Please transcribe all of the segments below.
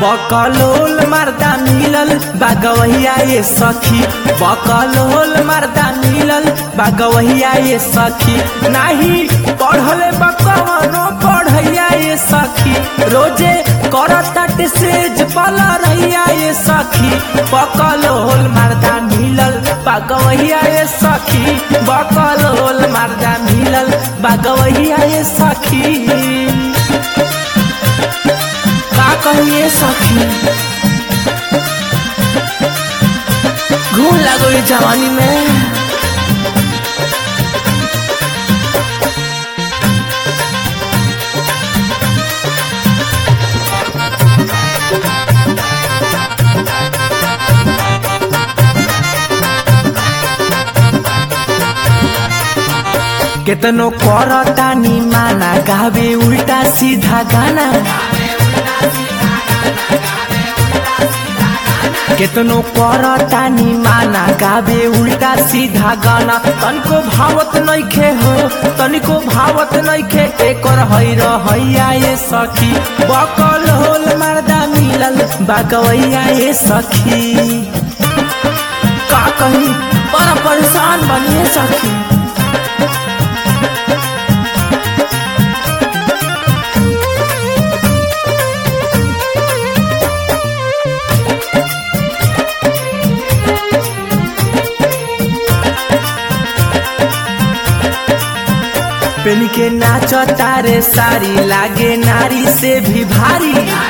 बकलोल मर्दा मिलल बागवहिया ये सखी बकलोल मर्दा मिलल बागवहिया ये सखी नाही पढ़ले बकवनो पढ़ैया ये सखी रोजे करत सेज पल रहिया ये सखी बकलोल मर्दा मिलल बागवहिया ये सखी बकलोल मर्दा मिलल बागवहिया ये सखी का कहिए सखी घूम लगो ये जवानी में केतनो करतानी माना गावे उल्टा सीधा गाना केतनो करतानी माना गावे उल्टा सीधा गाना तनिको भावत नइखे हो तनिको भावत नइखे एकर है रहैया ये सखी बकल होल मर्दा मिलल बागवैया ये सखी का कही बड़ा परेशान बनिए सखी पेन के नाच तारे सारी लागे नारी से भी भारी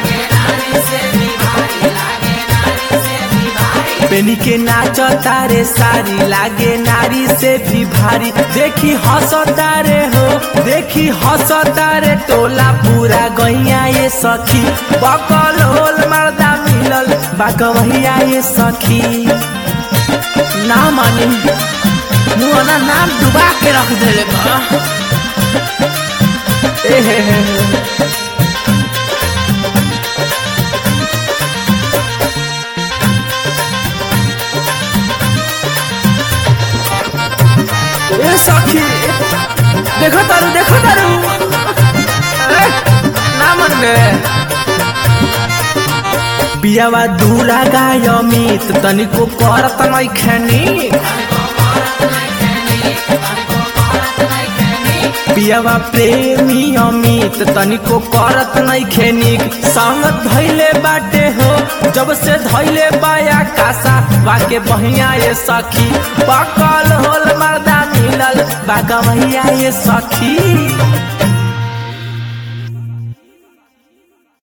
पेन के नाच तारे सारी लागे नारी से भी भारी देखी हंस तारे हो देखी हंस तारे टोला पूरा गैया ये सखी बकल होल मर्दा मिलल बागवैया ये सखी ना मानी मुआना नाम डुबा के रख देले बा ए हे हे हे। ए सखी देखो तारू देखो तारू ए, ना मन गे पियावा दूरा गाय अमित तनिको करत नै खेनी पियावा प्रेमी अमित तनिको करत नै खेनिक संगत धैले बाटे हो जब से धैले बाया कासा वाके बहिया ये सखी बकल होल मर्दा मिलल बागवैया ये सखी